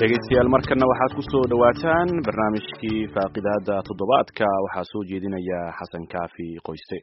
dhegaystayaal markana waxaad ku soo dhowaataan barnaamijkii faaqidaada toddobaadka waxaa soo jeedinaya xasan kaafi qoyste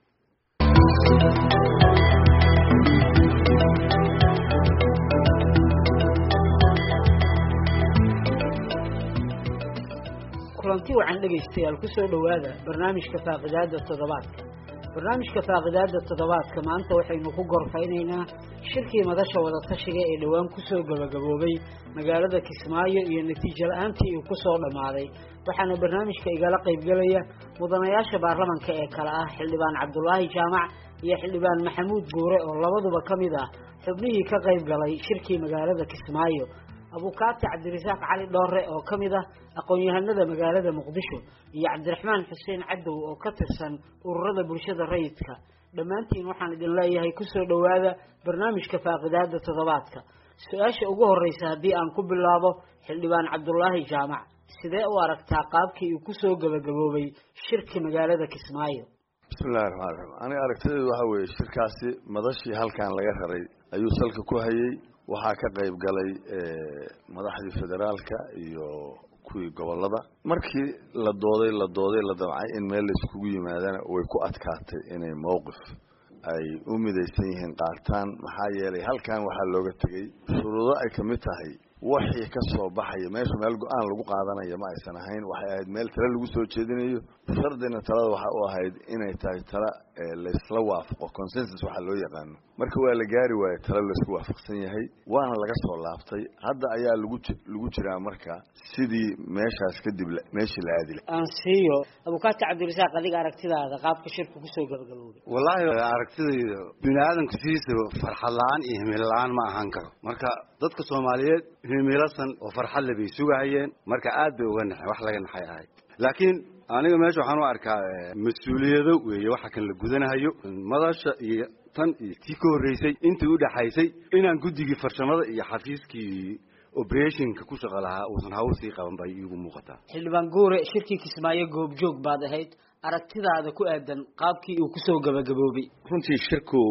kulanti wacan dhegaystayaal ku soo dhowaada barnaamijka faaqidaada toddobaadka barnaamijka faaqidaada toddobaadka maanta waxaynu ku gorfaynaynaa shirkii madasha wadatashiga ee dhowaan kusoo gabagaboobay magaalada kismaayo iyo natiijo la-aantii uu kusoo dhammaaday waxaana barnaamijka igala qaybgelaya mudanayaasha baarlamanka ee kale ah xildhibaan cabdulaahi jaamac iyo xildhibaan maxamuud buure oo labaduba ka mid ah xubnihii ka qayb galay shirkii magaalada kismaayo abukaati cabdirasaaq cali dhoore oo ka mid ah aqoon-yahanada magaalada muqdisho iyo cabdiraxmaan xuseen cadow oo ka tirsan ururada bulshada rayidka dhammaantiin waxaan idin leeyahay kusoo dhowaada barnaamijka faaqidaada toddobaadka su-aasha ugu horreysa haddii aan ku bilaabo xildhibaan cabdulaahi jaamac sidee u aragtaa qaabkii uu kusoo gabagaboobay shirki magaalada kismaayo bismillahi raxmaan raxiim aniga aragtideedu waxaa weeye shirkaasi madashii halkan laga raray ayuu salka ku hayay waxaa ka qayb galay madaxdii federaalka iyo kuwii gobolada markii la dooday la dooday la damcay in meel laiskugu yimaadana way ku adkaatay inay mowqif ay u midaysan yihiin qaataan maxaa yeelay halkan waxaa looga tegey shuruudo ay ka mid tahay waxii ka soo baxaya meesha meel go-aan lagu qaadanaya ma aysan ahayn waxay ahayd meel tale lagu soo jeedinayo shardina talada waxa u ahayd inay tahay tala laysla waafaqo consensus waxaa loo yaqaano marka waa la gaari waaye tale laysku waafaqsan yahay waana laga soo laabtay hadda ayaa lagu lagu jiraa marka sidii meeshaas kadib meeshii la aadila aan siiyo abukaati cabdirasaaq adiga aragtidaada qaabka shirku kusoo gabagaboobay wallaahi aragtidayda bini aadamka sidiisaba farxad la-aan iyo himilo la-aan ma ahaan karo marka dadka soomaaliyeed himilasan oo farxadle bay sugahayeen marka aad bay uga naxeen wax laga naxay ahayd laakiin aniga meesha waxaan u arkaa mas-uuliyado weeye waxa kan la gudanahayo madasha iyo tan iyo tii ka horreysay intii udhaxaysay inaan guddigii farshamada iyo xafiiskii operationka ku shaqo lahaa uusan hawl sii qaban bay iigu muuqataa xildhibaan guure shirkii kismaayo goobjoog baad ahayd aragtidaada ku aadan qaabkii uu kusoo gabagaboobay runtii shirku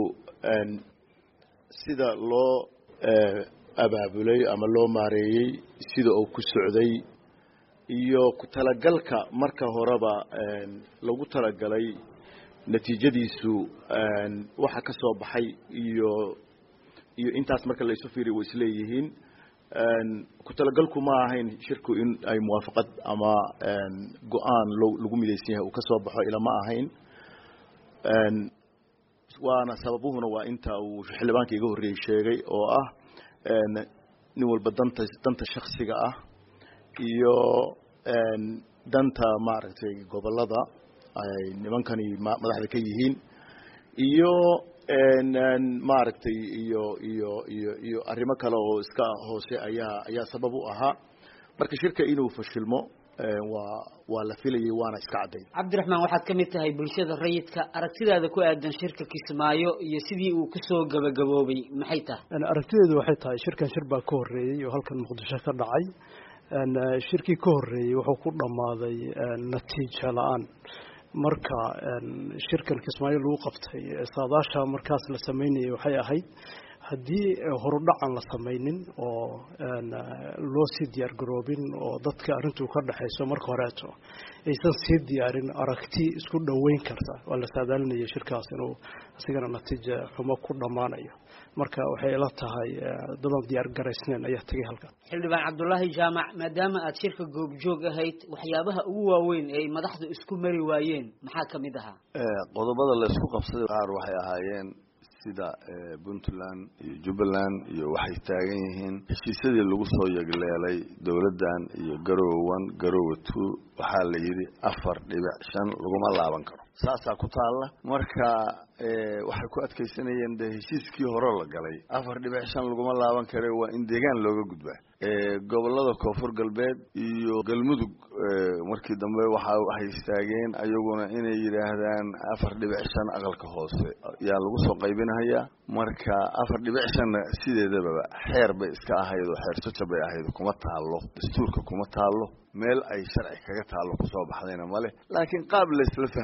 sida loo abaabulay ama loo maareeyey sida uu ku socday iyo ku talagalka marka horeba lagu talagalay natiijadiisu waxa ka soo baxay iyo iyo intaas marka la isu fiiriy way isleeyihiin ku talagalku ma ahayn shirku in ay muwaafaqad ama go-aan lo lagu midaysan yahay uu ka soo baxo ilama ahayn waana sababuhuna waa inta uu xildhibaanka iga horreeyey sheegay oo ah nin walba danta danta shaksiga ah iyo danta maaragtay gobolada ay nimankani madaxda ka yihiin iyo maaragtay iyo iyo iyo iyo arrimo kale oo iska hoose ayaa ayaa sabab u ahaa marka shirka inuu fashilmo waa waa la filayay waana iska cadday cabdiraxmaan waxaad ka mid tahay bulshada rayidka aragtidaada ku aadan shirka kismaayo iyo sidii uu kusoo gabagaboobay maxay tahay aragtideedu waxay tahay shirkan shir baa ka horreeyey oo halkan muqdisho ka dhacay shirkii ka horreeyey wuxuu ku dhammaaday natiijo la-aan marka shirkan kismaayo lagu qabtay saadaasha markaas la sameynayay waxay ahayd haddii horudhacan la samaynin oo loo sii diyaar garoobin oo dadka arrintuu ka dhexayso marka horeeto aysan sii diyaarin aragti isku dhoweyn karta waa la saadaalinaya shirkaas inuu isigana natiija xumo ku dhammaanayo marka waxay ila tahay dadan diyaar garaysneen ayaa tegay halkan xildhibaan cabdulaahi jaamac maadaama aad shirka goobjoog ahayd waxyaabaha ugu waaweyn ee ay madaxdu isku mari waayeen maxaa ka mid ahaa qodobada la isku qabsaday qaar waxay ahaayeen sida puntland iyo jubbaland iyo waxay taagan yihiin heshiisyadii lagu soo yegleelay dowladdan iyo garowe one garowe two waxaa la yidhi afar dhibic shan laguma laaban karo saasaa ku taalla marka waxay ku adkaysanayeen de heshiiskii hore la galay afar dhibic shan laguma laaban kare waa in deegaan looga gudbaa gobolada koonfur galbeed iyo galmudug markii dambe waxa waxay istaageen ayaguna inay yidhaahdaan afar dhibic shan aqalka hoose yaa lagu soo qaybinhayaa marka afar dhibic shanna sideedababa xeer bay iska ahayd oo xeer jaja bay ahayd kuma taallo dastuurka kuma taallo meel ay sharci kaga taallo kusoo baxdayna male laakiin qaab laysla fahmay oo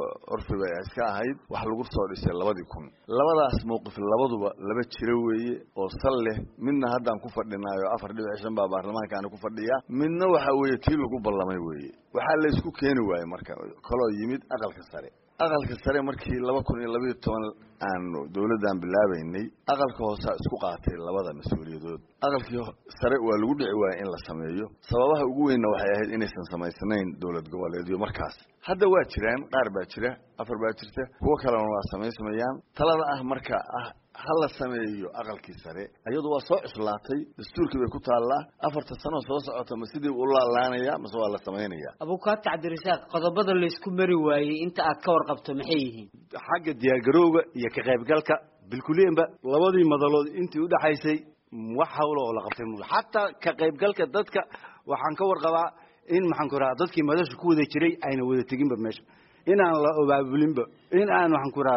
curfi bay iska ahayd wax lagu soo dhisay labadii kun labadaas mawqif labaduba laba jiro weeye oo sal leh midna haddaan ku fadhinaayo afar dhibic shan baa baarlamaankaani ku fadhiya midna waxa weeye tii lagu ballamay weeye waxaa la isku keeni waaye marka kaloo yimid aqalka sare aqalka sare markii laba kun iyo labayo toban aanu dawladdan bilaabaynay aqalka hoosaa isku qaatay labada mas-uuliyadood aqalkii sare waa lagu dhici waayey in la sameeyo sababaha ugu weynna waxay ahayd inaysan samaysnayn dowlad goboleedyo markaas hadda waa jiraan qaar baa jira afar baa jirta kuwo kalena waa samaysamayaan talada ah marka ah ha la sameeyo aqalkii sare iyadu waa soo cuslaatay dastuurkii bay ku taallaa afarta sano soo socota ma sidii u laalaanaya mase waa la samaynaya abukaata cabdirasaaq qodobada laysku mari waayey inta aad ka warqabto maxay yihiin xagga diyaargarowga iyo ka qaybgalka bilkuleenba labadii madalood intii udhaxaysay wax hawla oo la qabtay mu xataa ka qaybgalka dadka waxaan ka warqabaa in maxaan ku rahaa dadkii madasha ku wada jiray ayna wada teginba meesha in aan la obaabulinba in aan waxaan ku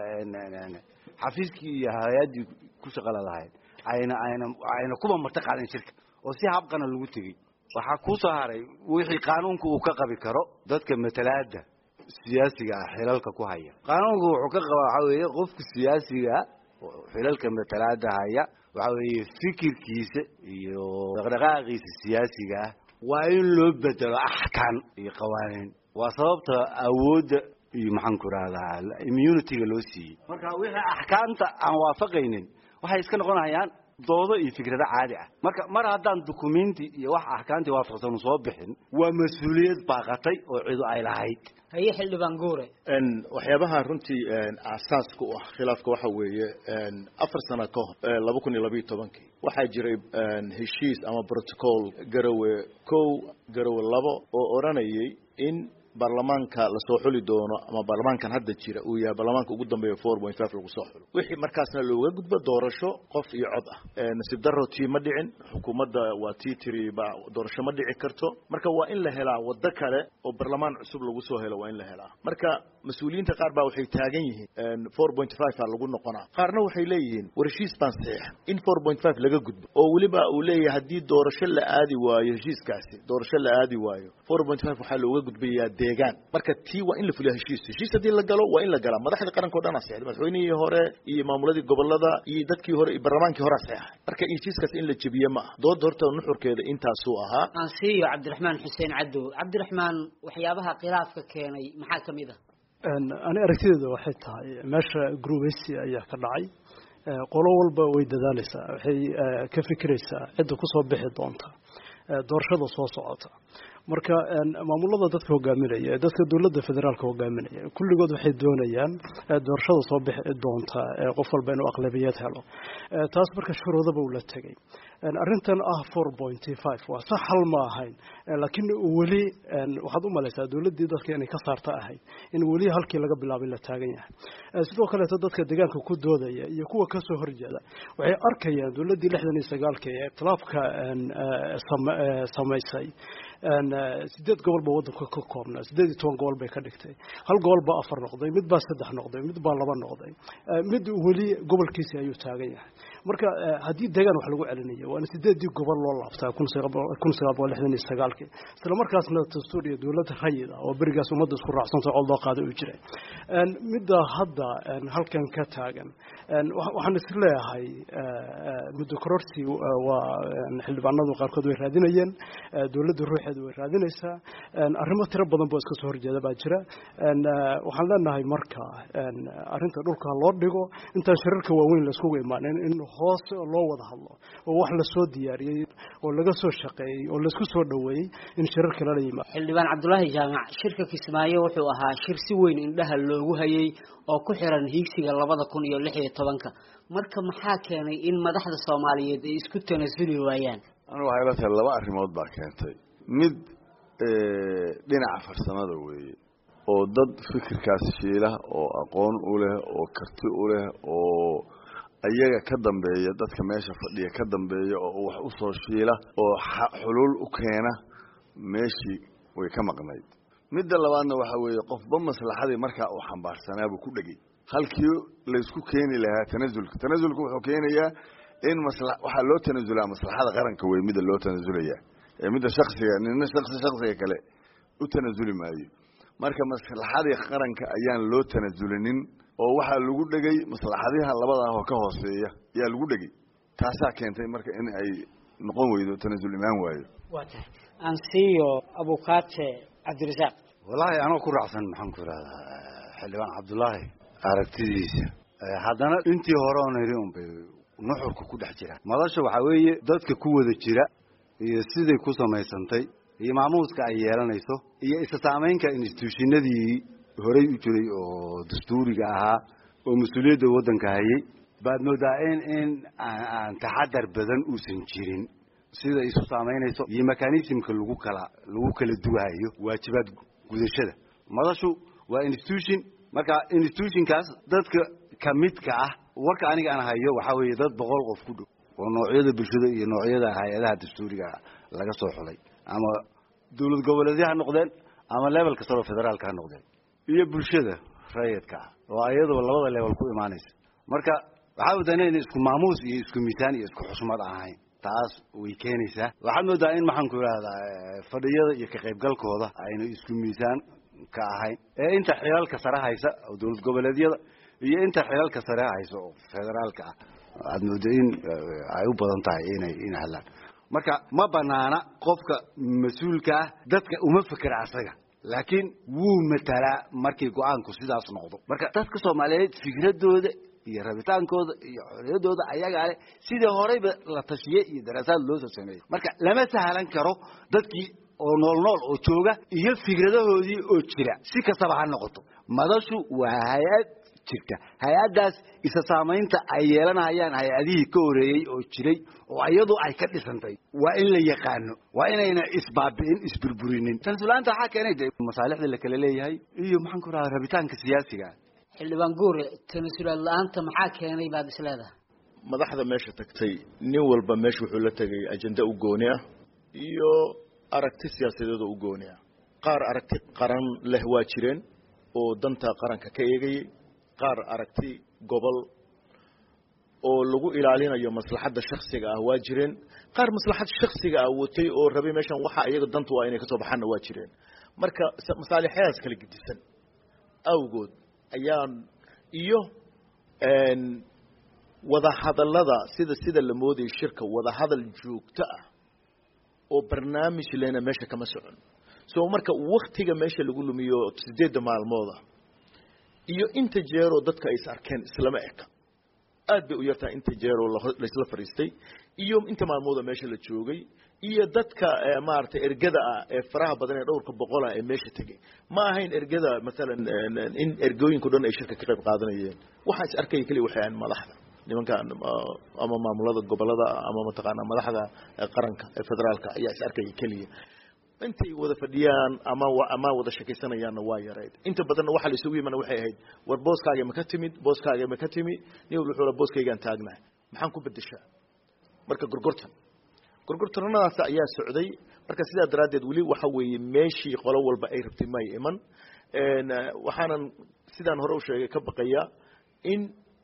rahdaa xafiiskii iyo hay-addii ku shaqala lahayd ayna ayna ayna kuba marta qaadan shirka oo si habqana lagu tegey waxaa kuu soo haray wixii qaanuunka uu ka qabi karo dadka matalaada siyaasiga ah xilalka ku haya qaanuunku wuxuu ka qaba waxaa weeye qofka siyaasiga xilalka matalaada haya waxaa weeye fikirkiisa iyo dhaqdhaqaaqiisa siyaasiga ah waa in loo bedelo axkaan iyo qawaaniin waa sababta awoodda iyo maxaan ku rahdaa immunityga loo siiyey marka wixii axkaamta aan waafaqaynin waxay iska noqonayaan doodo iyo fikrado caadi ah marka mar haddaan dukumenti iyo wax axkaamtii waafaqsanu soo bixin waa mas-uuliyad baaqatay oo cidu ay lahayd haye xildhibaan guure waxyaabaha runtii aasaaska u ah khilaafka waxa weeye afar sano ka hor laba kun iyo labayo tobankii waxaa jiray heshiis ama protocol garowe kow garowe labo oo odhanayay in baarlamaanka lasoo xuli doono ama baarlamaankan hadda jira uu yahay baarlamaanka ugu dambeeya four point five lagu soo xulo wixii markaasna looga gudbo doorasho qof iyo cod ah nasiib daro tii ma dhicin xukuumadda waa tii tiri ba doorasho ma dhici karto marka waa in la helaa waddo kale oo baarlamaan cusub lagu soo helo waa in la helaa marka mas-uuliyiinta qaar baa waxay taagan yihiin four point five a lagu noqonaa qaarna waxay leeyihiin war heshiis baan saxiixa in four point five laga gudbo oo weliba uu leeyahay haddii doorasho la aadi waayo heshiiskaasi doorasho la aadi waayo four point five waxaa looga gudbayaa deegaan marka tii waa in la fuliya heshiis heshiis haddii la galo waa in la galaa madaxda qaranka o dhan a saxday madaxweynihii hore iyo maamuladii gobolada iyo dadkii hore iyo baarlamaankii hore a saxay marka heshiiskaas in la jebiye ma aha dooda horta nuxurkeeda intaasuu ahaa aan siiyo cabdiraxmaan xuseen cadow cabdiraxmaan waxyaabaha khilaafka keenay maxaa ka mid ah ani aragtideeda waxay tahay meesha groubeysi ayaa ka dhacay qolo walba way dadaaleysaa waxay ka fikireysaa cidda kusoo bixi doonta doorashada soo socota marka maamulada dadka hogaaminaya ee dadka dowladda federaalka hogaaminaya kulligood waxay doonayaan doorashada soo bixi doonta qof walba inuu aqlabiyad helo taas marka shuruudaba uu la tegay arrintan ah four pointy five waa sax hal ma ahayn laakiin weli waxaad u malaysaa dowladdii dadka inay ka saarta ahayd in weli halkii laga bilaabay la taagan yahay sidoo kaleeto dadka deegaanka ku doodaya iyo kuwa kasoo horjeeda waxay arkayaan dowladdii lixdan iyo sagaalka ee ikhtilaafka samaysay sideed gobol ba wadanka ka koobnaa sideed iyo toban gobol bay ka dhigtay hal gobol baa afar noqday mid baa saddex noqday mid baa laba noqday mid weli gobolkiisi ayuu taagan yahay marka haddii deegaan wax lagu celinayo waana sideedii gobol loo laabtaa kun sagaal boqol lixdan iyo sagaalkii isla markaasna dastuur iyo dowladda rayid ah oo berigaas ummadda isku raacsanta cod loo qaaday uu jiray midda hadda halkan ka taagan waxaan is leeyahay muddo kororsi waa xildhibaanadu qaarkood way raadinayeen dowladda ruuxeeda way raadinaysaa arrimo tiro badan boo iska soo horjeeda baa jira waxaan leenahay marka arrinta dhulka loo dhigo intaan shirarka waaweyn laiskugu imaanin in hoos loo wada hadlo oo wax lasoo diyaariyey oo laga soo shaqeeyey oo laisku soo dhoweeyey in shirarka lala yimaado xildhibaan cabdulaahi jaamac shirka kismaayo wuxuu ahaa shir si weyn indhaha loogu hayay oo ku xiran hiigsiga labada kun iyo lix iyo tobanka marka maxaa keenay in madaxda soomaaliyeed ay isku tanasuli waayaan anu waxay la tahay laba arrimood baa keentay mid dhinaca farsamada weeye oo dad fikirkaas shiila oo aqoon u leh oo karti u leh oo ayaga ka dambeeya dadka meesha fadhiya ka dambeeya oo wax u soo shiila oo xuluul u keena meeshii way ka maqnayd midda labaadna waxa weeye qofba maslaxadii markaa uu xambaarsanaabuu ku dhegay halkii laysku keeni lahaa tanasulka tanasulka wuxuu keenayaa in masla waxaa loo tanasulaa maslaxada qaranka wey midda loo tanasulayaa ee midda shaksiga nina shaksi shaksiga kale u tanasuli maayo marka maslaxadii qaranka ayaan loo tanasulinin oo waxaa lagu dhegay maslaxadiha labadaah oo ka hooseeya ayaa lagu dhegay taasaa keentay marka in ay noqon weydo tanasul imaan waayo waa tahay aan siiyo abukaate cabdirasaaq wallaahi anoo ku raacsan maxaan ku ihahdaa xildhibaan cabdullaahi aragtidiisa haddana intii hore oon idhi unbay nuxurka ku dhex jira madasha waxaa weeye dadka ku wada jira iyo siday ku samaysantay iyo maamuuska ay yeelanayso iyo isa saamaynka instituushinadii horey u jiray oo dastuuriga ahaa oo mas-uuliyadda waddanka hayay baad moodaa in in aan taxadar badan uusan jirin sida isu saamaynayso iyo mechanismka lagu kala lagu kala duwahayo waajibaad gudashada madashu waa institution marka institutionkaas dadka kamidka ah warka aniga aan hayo waxaa weeye dad boqol qof ku dhow oo noocyada bulshada iyo noocyada hay-adaha dastuuriga laga soo xulay ama dawlad goboleedya ha noqdeen ama level kastaba federaalka ha noqdeen iyo bulshada rayidka ah oo iyadoo labada level ku imaanaysa marka waxaa moodaa in isku maamuus iyo isku miisaan iyo isku xushmad ahayn taas way keenaysaa waxaad moodaa in maxaan ku idhahdaa fadhiyada iyo ka qaybgalkooda ayna isku miisaan ka ahayn ee inta xilalka sare haysa oo dawlad goboleedyada iyo inta xilalka sare haysa oo federaalka ah aad mooda in ay u badan tahay inay in hadlaan marka ma banaana qofka mas-uulka ah dadka uma fekera asaga laakiin wuu matalaa markii go-aanku sidaas noqdo marka dadka soomaaliyeed fikradooda iyo rabitaankooda iyo xorriyadooda ayagaa leh sidii horeyba la tashiye iyo daraasaad loosoo sameeyey marka lama sahlan karo dadkii oo nool nool oo jooga iyo fikradahoodii oo jira si kastaba ha noqoto madashu waa hay-ad jirta hay-addaas isa saamaynta ay yeelanayaan hay-adihii ka horeeyey oo jiray oo iyadu ay ka dhisantay waa in la yaqaano waa inayna isbaabi'in isburburinin tanasulaanta waxaa keenay de masaalixda la kala leeyahay iyo maxaan ku rahaa rabitaanka siyaasiga xildhibaan guure tanasulaad la-aanta maxaa keenay baad is leedahay madaxda meesha tagtay nin walba meesha wuxuu la tegay ajenda u gooni ah iyo aragti siyaasadeed oo u gooni ah qaar aragti qaran leh waa jireen oo danta qaranka ka eegayay qaar aragti gobol oo lagu ilaalinayo maslaxadda shaksiga ah waa jireen qaar maslaxad shaksiga ah watay oo rabay meeshan waxa iyaga dantu waa inay kasoo baxaanna waa jireen marka masaalixyadaas kala gedisan awgood ayaan iyo wadahadallada sida sida la moodayay shirka wadahadal joogto ah oo barnaamij lena meesha kama socon so marka waktiga meesha lagu lumiyo sideedda maalmooda iyo inta jeeroo dadka ay is arkeen islama eka aad bay u yartahay inta jeeroo laysla fadhiistay iyo inta maalmooda meesha la joogay iyo dadka maaragtay ergada ah ee faraha badan ee dhowrka boqol ah ee meesha tegay ma ahayn ergada maalan in ergooyinko dhan ay shirka ka qayb qaadanayeen waxaa is arkaya keliya waxay ahayn madaxda nimanka ama maamulada gobolada ama mataqaanaa madaxda qaranka ee federaalka ayaa is arkaya keliya intay wada fadhiyaan ama ama wada shekeysanayaanna waa yareyd inta badanna waxaa la isugu yimana waxay ahayd war booskaaga ma ka timid booskaaga ma ka timi nin walba wuxuu booskaygaan taagnahay maxaan ku bedeshaa marka gorgortan gorgortanadaas ayaa socday marka sidaa daraaddeed weli waxa weeye meeshii qolo walba ay rabtay may iman waxaanan sidaan hore u sheegay ka baqayaa in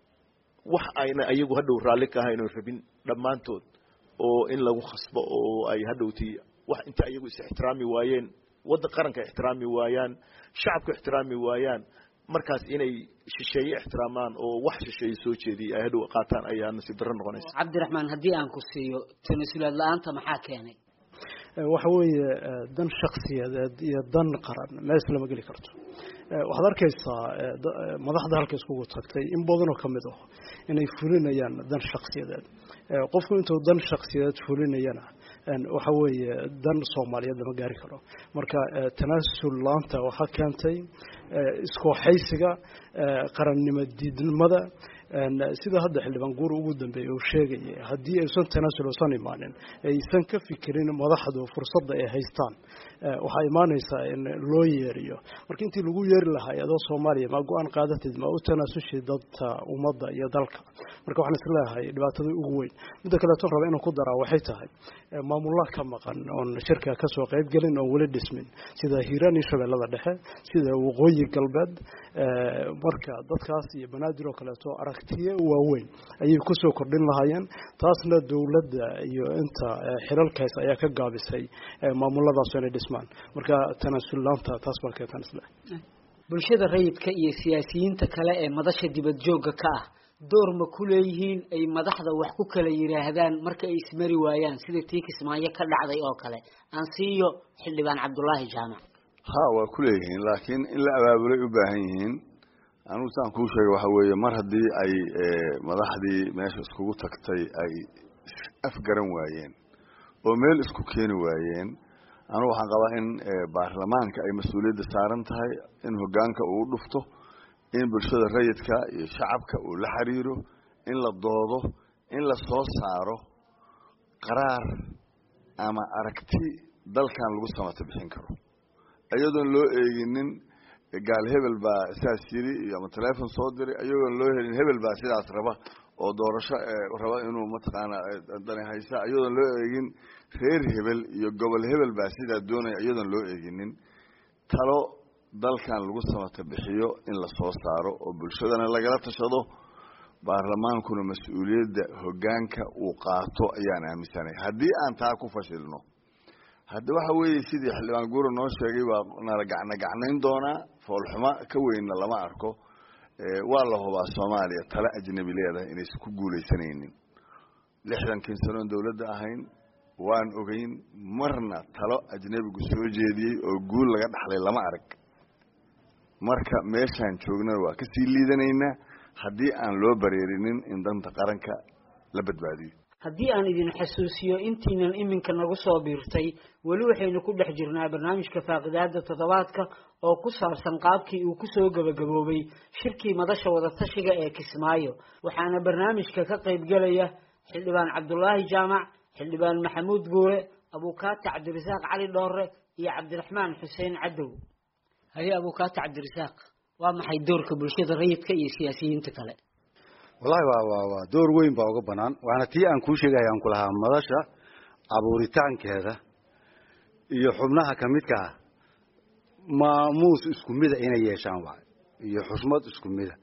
wax ayna ayagu hadhow raalli ka ahayn oo rabin dhammaantood oo in lagu khasbo oo ay hadhowtii wax inta ayagu is ixtiraami waayeen wadda qaranka ixtiraami waayaan shacabka ixtiraami waayaan markaas inay shisheeye ixtiraamaan oo wax shisheeye soo jeediya ay hadhow qaataan ayaa nasiib darro noqonaysa cabdiraxmaan haddii aan ku siiyo tanasulaad la-aanta maxaa keenay waxa weeye dan shaksiyadeed iyo dan qaran mees lama geli karto waxaad arkaysaa madaxda halka iskugu tagtay in badanoo ka mid ah inay fulinayaan dan shaksiyadeed qofku intuu dan shaksiyadeed fulinayana waxa weeye dan soomaaliyeed lama gaari karo marka tanaasul laanta waxaa keentay iskooxaysiga qarannimo diidnimada sida hadda xildhibaan guur ugu dambeeyey uu sheegayay haddii aysan tanaasul usan imaanin aysan ka fikirin madaxdu fursadda ay haystaan waxaa imaanaysaa in loo yeeriyo marka intii lagu yeeri lahaa adoo soomaaliya ma go-aan qaadatid ma u tanaasushid dadka ummadda iyo dalka marka waxaan isleeyahay dhibaatada ugu weyn midda kaleeton raba inaan ku daraa waxay tahay maamullah ka maqan oon shirka kasoo qayb gelin oon weli dhismin sida hiiraan iyo shabeellada dhexe sida waqooyi galbeed marka dadkaas iyo banaadir oo kaleeto aragtiye waaweyn ayay kusoo kordhin lahaayeen taasna dowladda iyo inta xilalkaas ayaa ka gaabisay maamuladaas inay dhismaan marka tanaasul-laanta taas baa keetan isle bulshada rayidka iyo siyaasiyiinta kale ee madasha dibad joogga ka ah door ma ku leeyihiin ay madaxda wax ku kala yidhaahdaan marka ay ismari waayaan sida tii kismaayo ka dhacday oo kale aan siiyo xildhibaan cabdulaahi jaamac ha waa ku leeyihiin laakiin in la abaabulay u baahan yihiin anugu saan kuu sheega waxa weeye mar haddii ay madaxdii meesha iskugu tagtay ay afgaran waayeen oo meel isku keeni waayeen anugu waxaan qabaa in baarlamaanka ay mas-uuliyadda saaran tahay in hoggaanka uu u dhufto in bulshada rayidka iyo shacabka uu la xiriiro in la doodo in la soo saaro qaraar ama aragti dalkan lagu samata bixin karo iyadoon loo eeginin gaal hebel baa sidaas yiri iyo ama telefon soo diray iyagoon loo helin hebel baa sidaas raba oo doorasho raba inuu mataqaana dani haysa iyadoon loo eegin reer hebel iyo gobol hebel baa sidaa doonaya iyadoon loo eeginin talo dalkan lagu samata bixiyo in la soo saaro oo bulshadana lagala tashado baarlamaankuna mas-uuliyadda hoggaanka uu qaato ayaan aaminsanay haddii aan taa ku fashilno hadda waxa weeye sidii xildhibaan guura noo sheegay waa nala gacna gacnayn doonaa foolxumo ka weynna lama arko waa la hubaa soomaaliya tale ajnabi leedahay inaysan ku guulaysanaynin lixdankii sanoon dowladda ahayn waan ogeyn marna talo ajnabigu soo jeediyey oo guul laga dhaxlay lama arag marka meeshaan joognana waa kasii liidanaynaa haddii aan loo bareerinin in danta qaranka la badbaadiyo haddii aan idin xasuusiyo intiinan iminka nagu soo biirtay weli waxaynu ku dhex jirnaa barnaamijka faaqidaada toddobaadka oo ku saabsan qaabkii uu kusoo gebagaboobay shirkii madasha wadatashiga ee kismaayo waxaana barnaamijka ka qaybgelaya xildhibaan cabdulaahi jaamac xildhibaan maxamuud guure abuukaati cabdirasaaq cali dhoore iyo cabdiraxmaan xuseen cadow haye abuukaati cabdirasaaq waa maxay doorka bulshada rayidka iyo siyaasiyiinta kale wallahi waa waa waa door weyn baa uga banaan waana tii aan kuu sheegaya aan ku lahaa madasha abuuritaankeeda iyo xubnaha ka midka ah maamuus isku mida inay yeeshaan waay iyo xushmad isku mida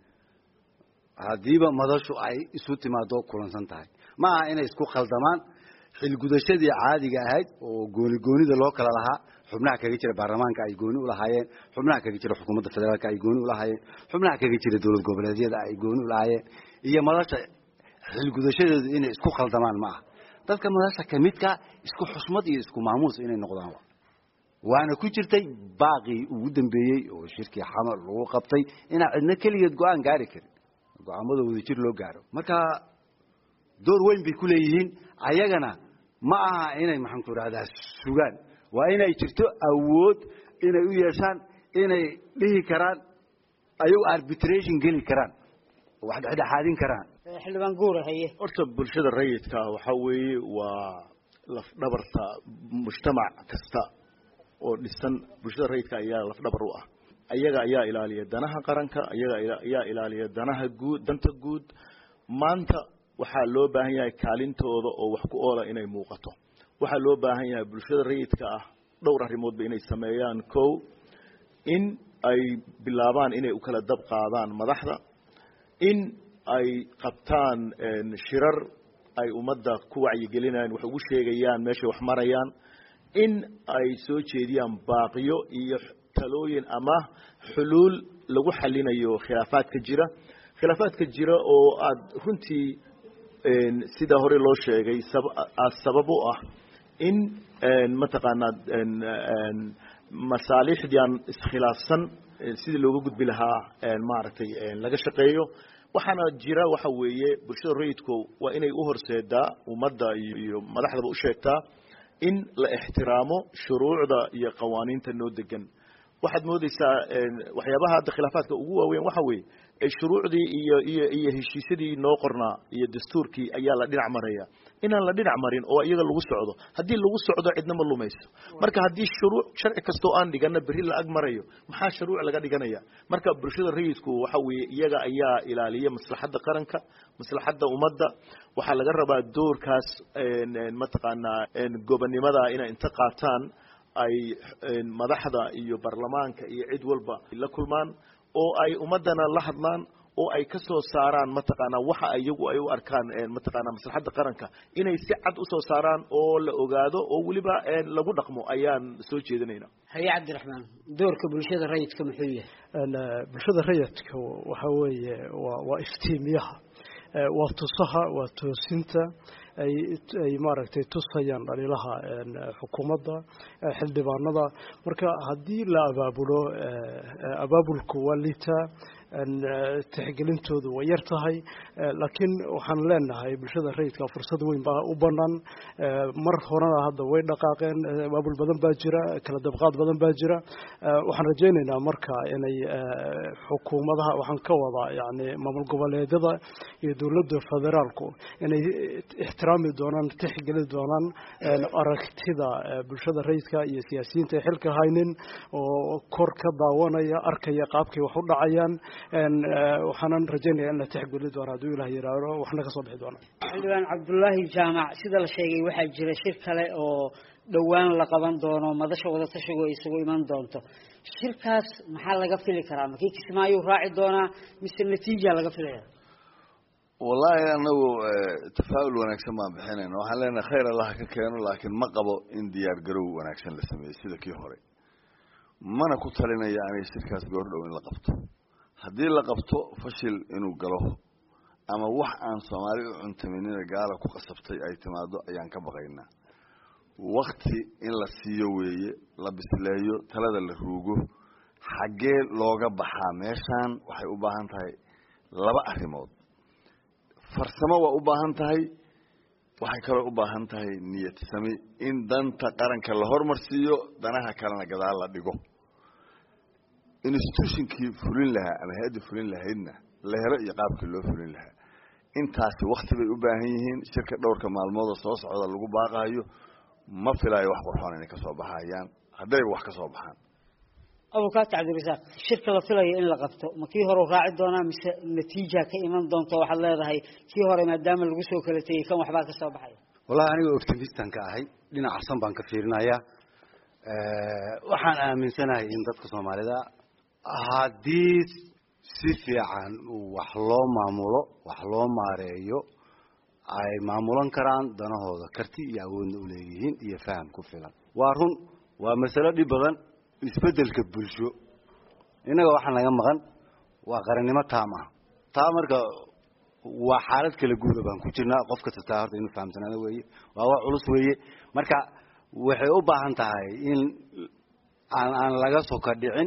haddiiba madashu ay isu timaado kulansan tahay ma aha inay isku khaldamaan xilgudashadii caadiga ahayd oo gooni goonida loo kala lahaa xubnaha kaga jira baarlamaanka ay gooni ulahaayeen xubnaha kaga jira xukuumadda federaalka ay gooni ulahaayeen xubnaha kaga jira dowlad goboleedyada ay gooni ulahaayeen iyo madasha xilgudashadeedu inay isku khaldamaan ma aha dadka madasha kamidka isku xusmad iyo isku maamuus inay noqdaan waana ku jirtay baaqii ugu dambeeyey oo shirkii xamar lagu qabtay inaan cidna keligeed go-aan gaari karin go-aamada wadajir loo gaaro marka door weyn bay ku leeyihiin ayagana ma aha inay maxaan ku idhahdaa sugaan waa inay jirto awood inay u yeeshaan inay dhihi karaan ayagu arbitration geli karaan oo wax dhexdhexaadin karaan xildhibaan guura haye horta bulshada rayidka waxa weeye waa lafdhabarta mujtamac kasta oo dhisan bulshada rayidka ayaa lafdhabar u ah ayaga ayaa ilaaliya danaha qaranka ayaga ayaa ilaaliya danaha guud danta guud maanta waxaa loo baahan yahay kaalintooda oo wax ku oola inay muuqato waxaa loo baahan yahay bulshada rayidka ah dhowr arrimoodba inay sameeyaan kow in ay bilaabaan inay u kala dab qaadaan madaxda in ay qabtaan shirar ay ummadda ku wacyigelinayaan wax ugu sheegayaan meeshay wax marayaan in ay soo jeediyaan baaqiyo iyo talooyin ama xuluul lagu xalinayo khilaafaadka jira khilaafaadka jira oo aada runtii sida hore loo sheegay sabab u ah in mataqaanaa masaalixdii aan iskhilaafsan sidii looga gudbi lahaa maaragtay laga shaqeeyo waxaana jira waxa weeye bulshada rayidku waa inay u horseedaa ummadda iyo madaxdaba u sheegtaa in la ixtiraamo shuruucda iyo qawaaniinta noo degan waxaad moodeysaa waxyaabaha hadda khilaafaadka ugu waaweyn waxa weeye shuruucdii iyo iyo iyo heshiisyadii noo qornaa iyo dastuurkii ayaa la dhinac maraya inaan la dhinac marin oo iyaga lagu socdo haddii lagu socdo cidna ma lumayso marka haddii shuruuc sharci kastoo aan dhigana berri la ag marayo maxaa shuruuc laga dhiganaya marka bulshada rayidku waxa weeye iyaga ayaa ilaaliya maslaxadda qaranka maslaxadda ummadda waxaa laga rabaa doorkaas mataqaanaa gobonnimada inay inta qaataan ay madaxda iyo baarlamaanka iyo cid walba la kulmaan oo ay ummadana la hadlaan oo ay ka soo saaraan mataqaanaa waxa iyagu ay u arkaan mataqaanaa maslaxadda qaranka inay si cad usoo saaraan oo la ogaado oo weliba lagu dhaqmo ayaan soo jeedinayna haye cabdiraxmaan doorka bulshada rayidka muxuu yahay bulshada rayidka waxa weeye waa waa iftiimiyaha waa tusaha waa toosinta ay ay maaragtay tusayaan dhaliilaha xukuumadda xildhibaanada marka haddii la abaabulo abaabulku waa liitaa tixgelintoodu way yar tahay laakiin waxaan leenahay bulshada rayidka fursad weyn baa u banaan mar horena hadda way dhaqaaqeen abaabul badan baa jira kala dabqaad badan baa jira waxaan rajaynaynaa marka inay xukuumadaha waxaan ka wadaa yani maamul goboleedyada iyo dowladda federaalku inay ixtiraami doonaan tixgeli doonaan aragtida bulshada rayidka iyo siyaasiyiinta ay xilka haynin oo kor ka daawanaya arkaya qaabkay wax u dhacayaan waxaanan rajaynaya in la tixgeli doono hadduu ilah yiraahdo waxna kasoo bixi doona xildhibaan cabdullaahi jaamac sida la sheegay waxaa jira shir kale oo dhowaan la qaban doono madasha wadatashigo isugu iman doonto shirkaas maxaa laga fili karaa makii kismaayuu raaci doonaa mise natiija laga filaya wallaahi anagu tafaa'ul wanaagsan baan bixinayna waxaan leenahay khayr allah ka keeno laakiin ma qabo in diyaar garow wanaagsan la sameeyey sida kii hore mana ku talinaya anay shirkaas goordhow in la qabto haddii la qabto fashil inuu galo ama wax aan soomaali u cuntaminina gaala ku qasabtay ay timaado ayaan ka baqaynaa wakti in la siiyo weeye la bisleeyo talada la ruugo xaggee looga baxaa meeshaan waxay u baahan tahay laba arrimood farsamo waa u baahan tahay waxay kaloo u baahan tahay niyad sami in danta qaranka la hormarsiiyo danaha kalena gadaal la dhigo institutionkii fulin lahaa ama hay-addii fulin lahaydna la helo iyo qaabkii loo fulin lahaa intaasi wakti bay u baahan yihiin shirka dhowrka maalmoodoo soo socda lagu baaqaayo ma filaayo wax qurxoon inay kasoo baxayaan haddayba wax ka soo baxaan abukaati cabdirasaaq shirka la filayo in la qabto ma kii hore raaci doonaa mise natiija ka iman doonto waxaad leedahay kii hore maadaama lagu soo kala tegey kan waxbaa ka soo baxaya wallahi aniga optimistan ka ahay dhinacasan baan ka fiirinayaa waxaan aaminsanahay in dadka soomaalida haddii si fiican wax loo maamulo wax loo maareeyo ay maamulan karaan danahooda karti iyo awoodna uleeyihiin iyo faham ku filan waa run waa masalo dhib badan isbedelka bulsho innaga waxaan laga maqan waa qarannimo taam ah taa marka waa xaalad kala guuda baan ku jirnaa qof kasta taa horta inuu fahamsanaado weeye waa wax culus weeye marka waxay u baahan tahay in aan aan laga soka dhicin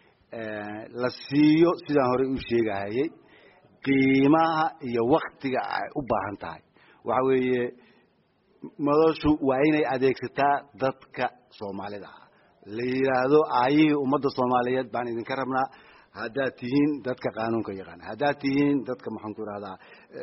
la siiyo sidaan horey u sheegahayay qiimaha iyo waktiga ay u baahan tahay waxa weeye madashu waa inay adeegsataa dadka soomaalida ah la yidhaahdo aayihii ummadda soomaaliyeed baan idinka rabnaa haddaad tihiin dadka qaanuunka yaqaana haddaad tihiin dadka maxaan ku ihahdaa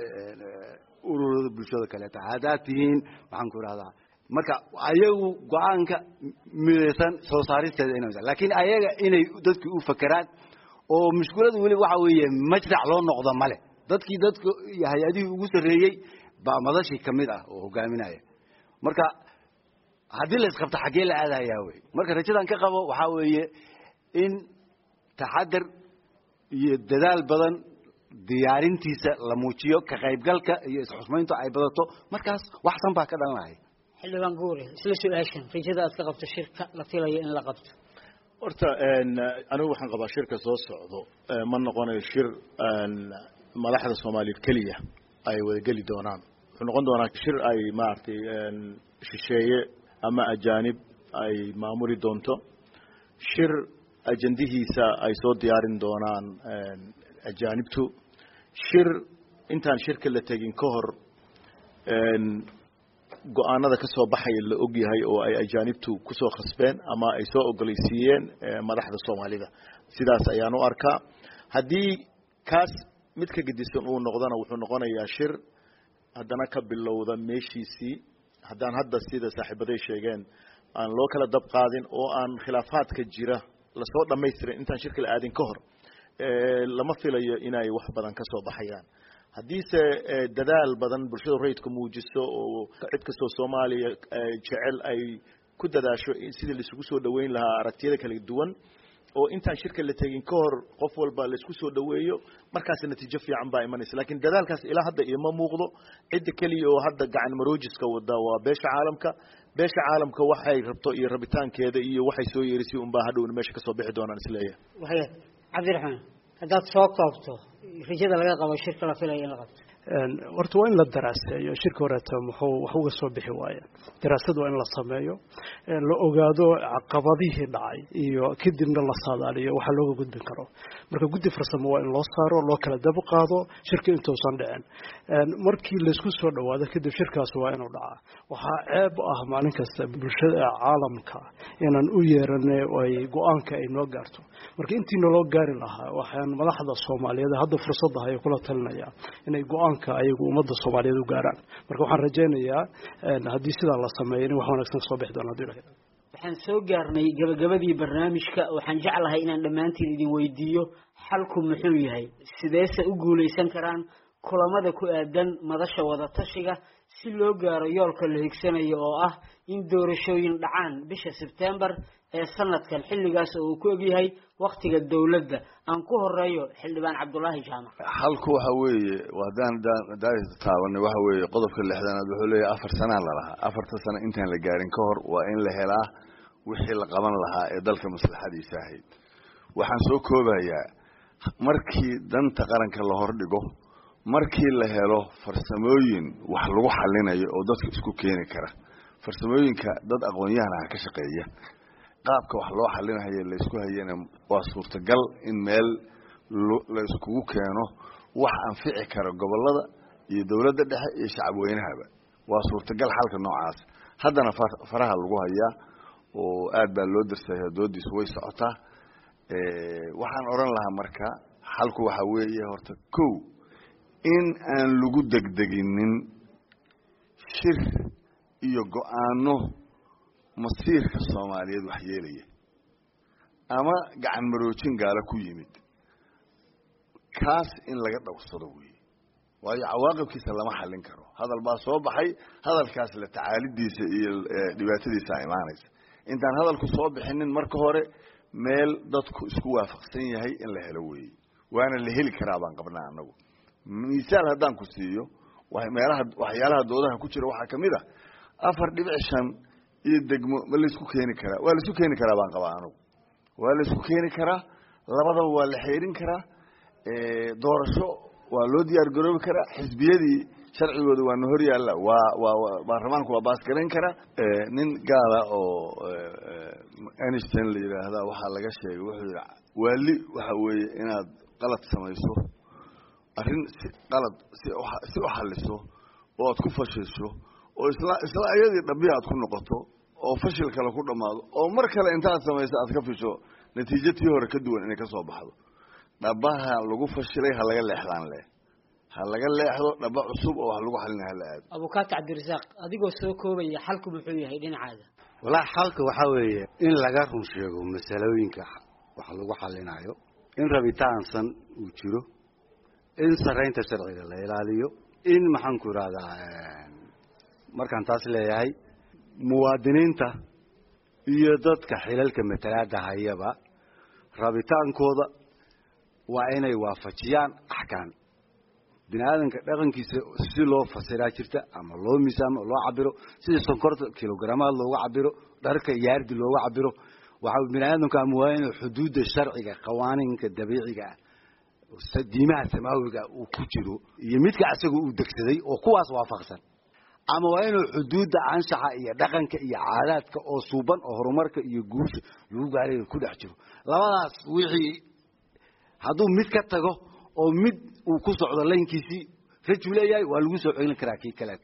ururada bulshada kaleeta haddaad tihiin maxaan ku ihahdaa marka ayagu go-aanka midaysan soo saaristeeda ina laakiin ayaga inay dadki u fakeraan oo mushkulada weli waxa weeye majrac loo noqdo male dadkii dadka hay-adihii ugu sarreeyey baa madashii kamid ah oo hogaaminaya marka haddii la isqabto xaggee la aadayaa wey marka rajadan ka qabo waxaa weeye in taxadar iyo dadaal badan diyaarintiisa la muujiyo ka qaybgalka iyo isxusmayntu ay badato markaas waxsan baa ka dhalanaya xildhibaan guure isla su-aashan rajada aad ka qabto shirka la filayo in la qabto horta anigu waxaan qabaa shirka soo socdo ma noqonayo shir madaxda soomaaliyeed keliya ay wadageli doonaan wuxuu noqon doonaa shir ay maaragtay shisheeye ama ajaanib ay maamuli doonto shir ajandihiisa ay soo diyaarin doonaan ajaanibtu shir intaan shirka la tegin ka hor go-aanada ka soo baxaya la ogyahay oo ay ajaanibtu kusoo khasbeen ama ay soo ogoleysiiyeen madaxda soomaalida sidaas ayaan u arkaa haddii kaas mid ka gedisan uu noqdona wuxuu noqonayaa shir haddana ka bilowda meeshiisii haddaan hadda sida saaxiibaday sheegeen aan loo kala dab qaadin oo aan khilaafaadka jira lasoo dhamaystirin intaan shirka la aadin ka hor lama filayo inay wax badan ka soo baxayaan haddiise dadaal badan bulshada rayidka muujiso oo cid kastoo soomaaliya jecel ay ku dadaasho sidii laisugu soo dhaweyn lahaa aragtiyada kala duwan oo intaan shirka la tegin ka hor qof walba laisku soo dhaweeyo markaas natiijo fiican baa imanaysa lakin dadaalkaas ilaa hadda ioma muuqdo cidda keliya oo hadda gacan maroojiska wada waa beesha caalamka beesha caalamka waxay rabto iyo rabitaankeeda iyo waxay soo yeerisay unbaa hadhowna meesha kasoo bixi doonaan isleeyahay waya cabdiraxmaan haddaad soo koobto rajada laga qabo shirka la filaya in la qabto horta waa in la daraaseeyo shirka horeeta muxuu wax uga soo bixi waayeen daraasad waa in la sameeyo la ogaado caqabadihii dhacay iyo kadibna la saadaaliyo waxa looga gudbin karo marka guddi farsamo waa in loo saaro loo kala dab qaado shirka intuusan dhicin markii laysku soo dhawaado kadib shirkaas waa inuu dhacaa waxaa ceeb ah maalin kasta bulshada caalamka inaan u yeerane ay go-aanka ay noo gaarto marka intii naloo gaari lahaa waxaan madaxda soomaaliyeed hadda fursadda ay kula talinaya inay go-aanka ayagu ummadda soomaaliyeed u gaaraan marka waxaan rajaynayaa haddii sidaa la sameeyo in wax wanaagsan kasoo bixi doona hadii ilahay waxaan soo gaarnay gabagabadii barnaamijka waxaan jeclahay inaan dhammaantiin idin weydiiyo xalku muxuu yahay sideese u guulaysan karaan kulamada ku aadan madasha wadatashiga si loo gaaro yoolka la higsanayo oo ah in doorashooyin dhacaan bisha sebtembar ee sanadkan xilligaas oo uu ku egyahay waktiga dowladda aan ku horeeyo xildhibaan cabdulaahi jaamac halku waxa weeye haddaan taabanay waxa weeye qodobka lixdanaad wuxuu leeyahay afar sanaa lalahaa afarta sano intaan la gaarin ka hor waa in la helaa wixii la qaban lahaa ee dalka maslaxadiisa ahayd waxaan soo koobayaa markii danta qaranka la hordhigo markii la helo farsamooyin wax lagu xalinayo oo dadka isku keeni kara farsamooyinka dad aqoon-yahanaha ka shaqeeya qaabka wax loo xalinahaye laysku hayana waa suurtagal in meel la iskugu keeno wax anfici kara gobolada iyo dowladda dhexe iyo shacabweynahaba waa suurtagal xalka noocaas haddana faraha lagu hayaa oo aad baa loo darsaya doodiisu way socotaa waxaan odhan lahaa marka xalku waxaa weeye horta kow in aan lagu degdeginin shir iyo go-aano masiirka soomaaliyeed wax yeelaya ama gacan maroojin gaalo ku yimid kaas in laga dhowrsado weeye waayo cawaaqibkiisa lama xallin karo hadal baa soo baxay hadalkaas la tacaalidiisa iyo dhibaatadiisa imaanaysa intaan hadalku soo bixinin marka hore meel dadku isku waafaqsan yahay in la helo weeye waana la heli karaa baan qabnaa anagu misaal haddaan ku siiyo meelaha waxyaalaha doodaha ku jira waxaa kamid ah afar dhibic shan iyo degmo ma laysku keeni karaa waa laisku keeni karaa baan qabaa anagu waa laisku keeni karaa labadaba waa la xeerin karaa doorasho waa loo diyaar garoobi karaa xisbiyadii sharcigooda waa na hor yaalla waa waa baarlamaanku waa baasgarayn karaa nin gaala oo aniston la yidhaahda waxaa laga sheegay wuxuu yidhi waali waxa weeye inaad qalad samayso arrin si qalad si si u xaliso oo aad ku fashilsho oo isla isla ayadii dhabihi aad ku noqoto oo fashil kale ku dhammaado oo mar kale intaad samayso aad ka fisho natiijo tii hore ka duwan inay ka soo baxdo dhabaha lagu fashilay ha laga leexdaan leh ha laga leexdo dhaba cusub oo wax lagu xalina hala aado abukaati cabdirasaaq adigoo soo koobaya xalku muxuu yahay dhinacaada walaa xalka waxaa weeye in laga run sheego masalooyinka wax lagu xalinayo in rabitaansan uu jiro in saraynta sharciga la ilaaliyo in maxaan ku ihahdaa markaan taas leeyahay muwaadiniinta iyo dadka xilalka matalaada hayaba rabitaankooda waa inay waafajiyaan axkaam bini aadamka dhaqankiisa si loo fasiraa jirta ama loo miisaamo loo cabiro sida sonkorta kilogramaad looga cabiro dharka yaardi looga cabiro waxa bini aadamka ama waa inuu xuduudda sharciga qawaaniinka dabiiciga ah diimaha samaawiga uu ku jiro iyo midka isaga uu degsaday oo kuwaas waafaqsan ama waa inuu xuduudda anshaxa iyo dhaqanka iyo caadaadka oo suuban oo horumarka iyo guusha lagu gaarayo ku dhex jiro labadaas wixii hadduu mid ka tago oo mid uu ku socdo laynkiisii rajuu leeyahay waa lagu soo celin karaa kii kaleeto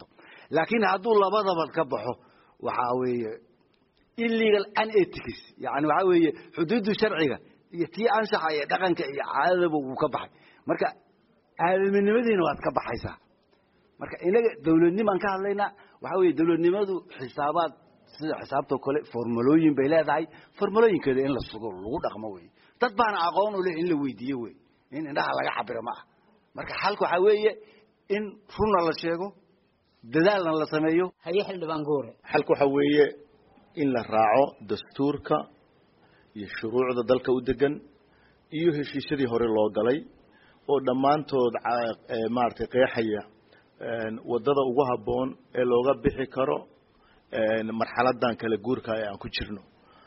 laakiin hadduu labadaba ka baxo waxaa weeye illegal unethics yani waxaa weeye xuduuddu sharciga iyo tii anshaxa iyo dhaqanka iyo caadadaba wuu ka baxay marka aadaminimadiina waad ka baxaysaa marka inaga dawladnimaan ka hadlaynaa waxaa weeye dawladnimadu xisaabaad sida xisaabtoo kale formulooyin bay leedahay formulooyinkeeda in la sugo lagu dhaqmo wey dad baana aqoon u leh in la weydiiyo wey in indhaha laga cabiro ma ah marka xalka waxaa weeye in runna la sheego dadaalna la sameeyo haye xildhibaan goore xalka waxaa weeye in la raaco dastuurka iyo shuruucda dalka u degan iyo heshiisyadii hore loo galay oo dhammaantood maaragtay qeexaya waddada ugu habboon ee looga bixi karo marxaladan kala guurka ee aan ku jirno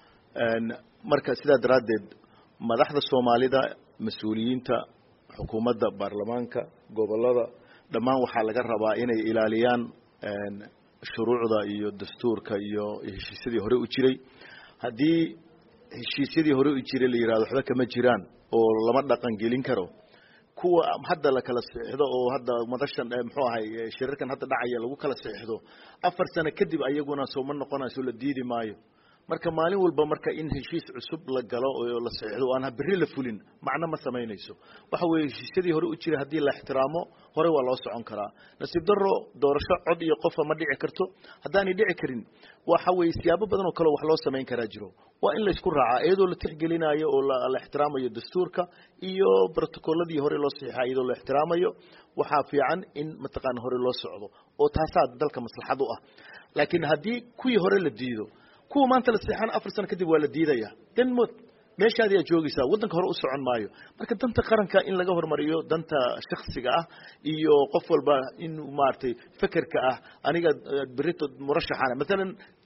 marka sidaa daraaddeed madaxda soomaalida mas-uuliyiinta xukuumadda baarlamaanka gobollada dhammaan waxaa laga rabaa inay ilaaliyaan shuruucda iyo dastuurka iyo heshiisyadii hore u jiray haddii heshiisyadii hore u jiray la yihahdo waxba kama jiraan oo lama dhaqan gelin karo kuwa hadda la kala saxiixdo oo hadda madashan muxuu ahay shirarkan hadda dhacaya lagu kala saxiixdo afar sano kadib ayaguna sooma noqonayso la diidi maayo marka maalin walba marka in heshiis cusub la galo oo la saxiixdo o aan berri la fulin macno ma samaynayso waxa weeye heshiisyadii hore u jiray haddii la ixtiraamo hore waa loo socon karaa nasiib daro doorasho cod iyo qofa ma dhici karto haddaanay dhici karin waxa weeye siyaabo badan oo kale wax loo samayn karaa jiro waa in laysku raacaa iyadoo la tixgelinayo oo la ixtiraamayo dastuurka iyo brotocolladii hore loo saxiixa iyadoo la ixtiraamayo waxaa fiican in mataqaana hore loo socdo oo taasaa dalka maslaxad u ah laakiin haddii kuwii hore la diido kuwa maanta la seexan afar sano kadib waa la diidaya dan mod meeshaadi aad joogaysaa waddanka hore u socon maayo marka danta qaranka in laga hormariyo danta shaksiga ah iyo qof walba in maaragtay fekerka ah aniga berito murashaxana maalan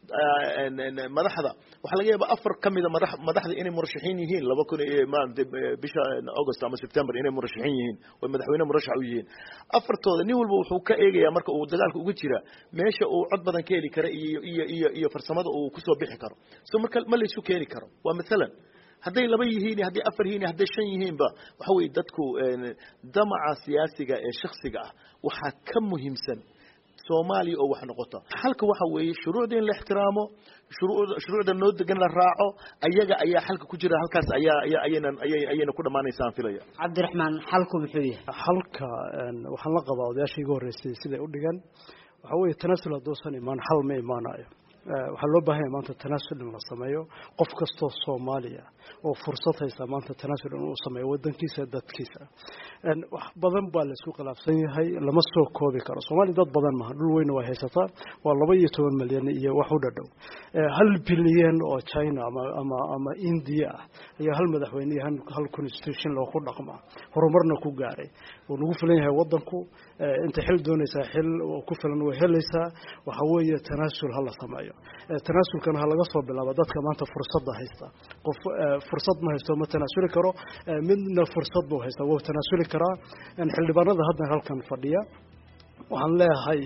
madaxda waxaa laga yaaba afar ka mida mada madaxda inay murashaxiin yihiin laba kun maarata bisha august ama september inay murashaxiin yihiin oo madaxweyne murashax u yihiin afartooda nin walba wuxuu ka eegayaa marka uu dagaalka uga jira meesha uu cod badan ka heli kara iyo iyo iyo iyo farsamada uu kusoo bixi karo so marka ma laysu keeni karo waa maalan hadday laba yihiin hadday afar yihiin hadday shan yihiinba waxa weeye dadku damaca siyaasiga ee shaksiga ah waxaa ka muhiimsan soomaaliya oo wax noqota xalka waxa weeye shuruucda in la ixtiraamo shuruucda shuruucda noo degan la raaco ayaga ayaa xalka ku jira halkaas ayaa ayaa ayayna ayay ayayna ku dhamaanaysaan filaya cabdiraxmaan xalku muxuu yahay xalka waxaan la qabaa odayaashii iga horreysay siday u dhigan waxaa weeye tanasul hadduusan imaan xal ma imaanayo waxaa loo baahanya maanta tanaasul in la sameeyo qof kastoo soomaaliya oo fursad haysa maanta tanaasul in uu sameeyo wadankiisa dadkiisa wax badan baa laisku khilaafsan yahay lama soo koobi karo soomaaliya dad badan maha dhul weyna waa haysataa waa laba iyo toban milyan iyo wax u dhadhow hal bilyan oo china ama ama ama india ah ayaa hal madaxweyne iyo hal constitution loo ku dhaqmaa horumarna ku gaaray wuu nagu filan yahay wadanku inta xil doonaysaa xil ku filan way helaysaa waxa weeye tanaasul ha la sameeyo tanaasulkana ha laga soo bilaabo dadka maanta fursadda haysta qof fursad ma haysto ma tanaasuli karo midna fursad buu haysta wuu tanaasuli karaa xildhibaanada hadda halkan fadhiya waxaan leeyahay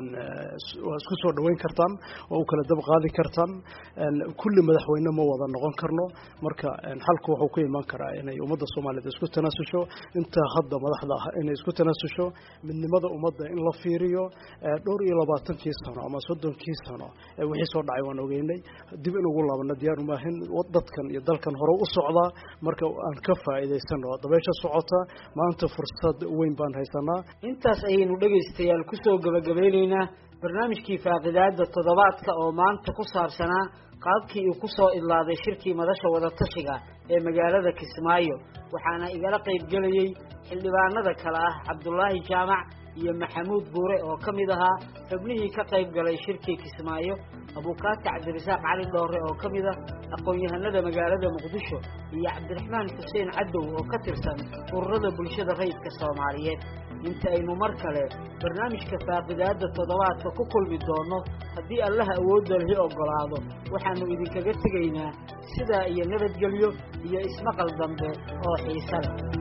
waa isku soo dhaweyn kartaan waa u kala dab qaadi kartaan kulli madaxweyne ma wada noqon karno marka xalku wuxuu ku imaan karaa inay ummadda soomaaliyeed isku tanaasusho inta hadda madaxda ah inay isku tanaasusho midnimada ummadda in la fiiriyo dhowr iyo labaatankii sano ama soddonkii sano wixii soo dhacay waan ogeynay dib in ugu laabano diyaar umaahin dadkan iyo dalkan hore u socdaa marka aan ka faa'iidaysano dabeesha socota maanta fursad weyn baan haysanaa intaas ayaynu dhegaystayaal kusoo gabagabeyneynaa barnaamijkii faaqidaada toddobaadka oo maanta ku saabsanaa qaabkii uu kusoo idlaaday shirkii madasha wadatashiga ee magaalada kismaayo waxaana igala qaybgelayey xildhibaanada kale ah cabdulaahi jaamac iyo maxamuud buure oo ka mid ahaa xubnihii ka qayb galay shirkii kismaayo abuukaati cabdirasaaq cali dhoore oo ka mid ah aqoon-yahanada magaalada muqdisho iyo cabdiraxmaan xuseen cadow oo ka tirsan ururada bulshada rayidka soomaaliyeed inta aynu mar kale barnaamijka faaqidaada toddobaadka ku kulmi doonno haddii allaha awoodda lihi oggolaado waxaannu idinkaga tegaynaa sidaa iyo nabadgelyo iyo ismaqal dambe oo xiise leh